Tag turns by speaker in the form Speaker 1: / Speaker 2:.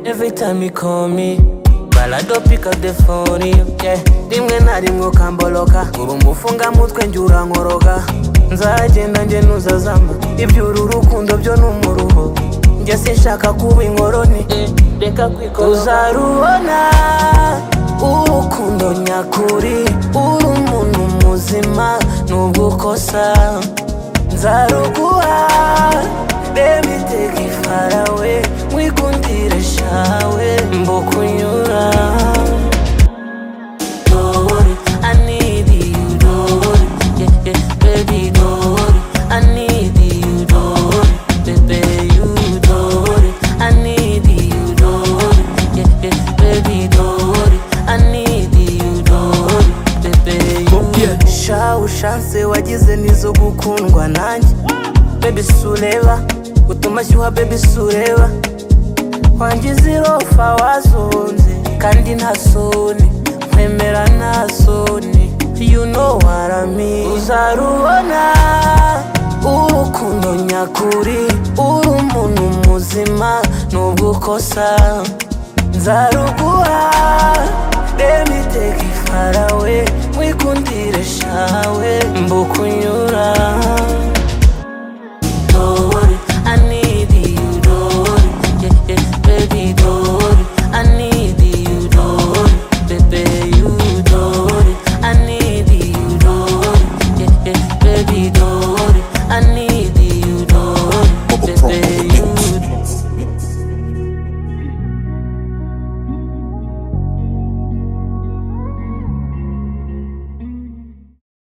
Speaker 1: anytime you call me balado pick up the phone yeah. rimwe na rimwe ukamboloka uri umufungamutwe njye urankoroka nzagenda njye ntuzazama iby'uru rukundo byo ni umuruho njye sinshaka kuba inkoroni reka kwikora uzarubona urukundo nyakuri uri umuntu muzima nubwo ukosa nzaruguha reba iteka ifarawe wikundire shawe mbukunyura Don't worry, I need you, don't worry, yeah, yeah, baby, don't worry, I need you, don't worry, baby, you, don't worry, I need you, don't worry, yeah, yeah, baby, don't worry, I need you, don't worry, baby, you. Sha ushatse wagize nizo gukundwa nanjye Baby sureba utuma shyuha baby sureba wangize irofa wazunze kandi nta soni nkwemera nta soni you know what I mean uzarubona urukundo nyakuri uri umuntu muzima nubwo ukosa nzaruguha reba iteka ifarawe mwikundire shawe mbukunyura